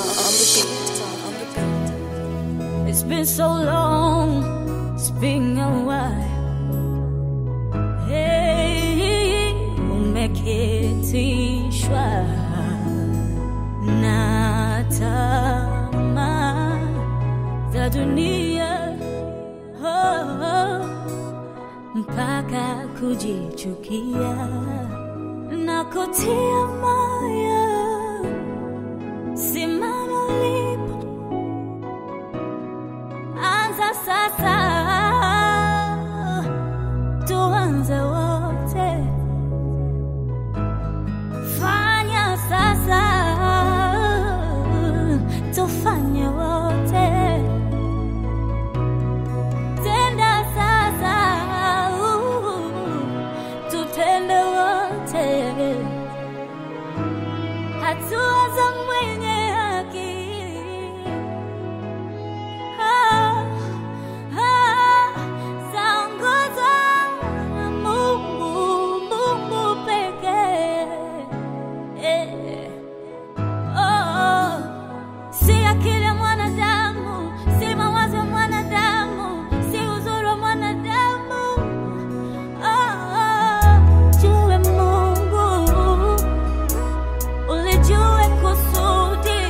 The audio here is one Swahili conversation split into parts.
on the beat, on the beat. It's been so long, it's been a while. Hey, umeketishwa na tamaa za dunia oh, oh, mpaka kujichukia na kutia moyo. Simama ulipo, anza sasa, tuanze wote, fanya sasa, tufanye wote, tenda sasa, tutende wote, hatua za mwenye haki Ah, ah, zaongozwa na Mungu, Mungu pekee. Eh, oh, si akili ya mwanadamu, si mawazo ya mwanadamu, si uzuri wa mwanadamu. Oh, oh, jue Mungu, ulijue kusudi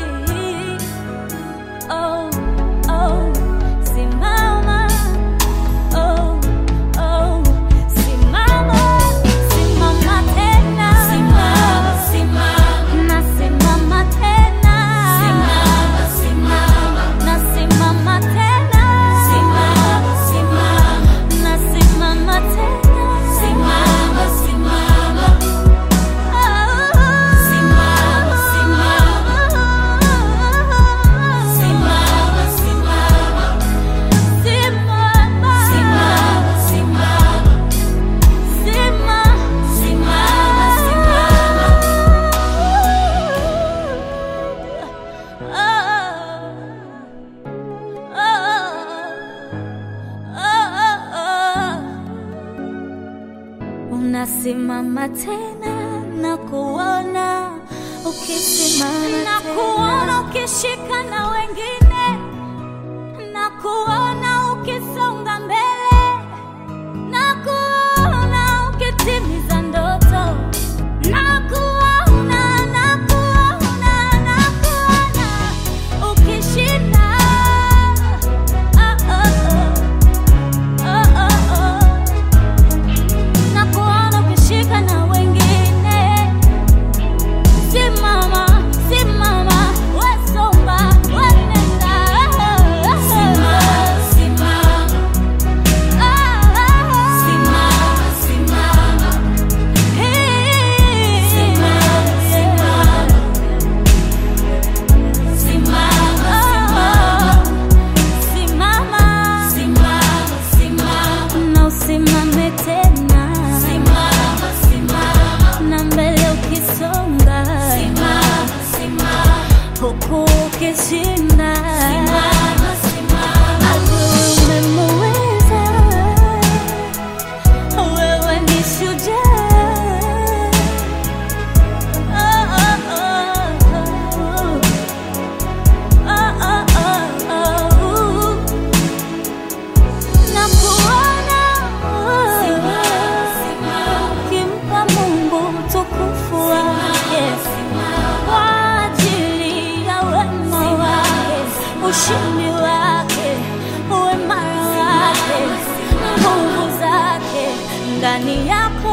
Oh, oh, simama. Oh, oh, simama. Simama tena. Nasimama tena. Nasimama tena. Nasimama tena. Unasimama tena na kuona ukisimama na kuona ukishika na wengine na kuona ukisonga mbele na kuona ukitimiza ndoto na kuona na kuona na kuona ukishinda oh, oh, oh. Oh, oh, oh. na kuona ukishika na wengine simama simama wesomba wenenda na usimame tena na mbele ukisonga huku ukishinda adui umemuweza wewe ni shujaa Oh, oh, oh, oh. Oh, oh, oh. Na kuona ukimpa Mungu utukufu wake kwa ajili ya wema wake, ushindi wake, uimara wake, nguvu zake ndani yako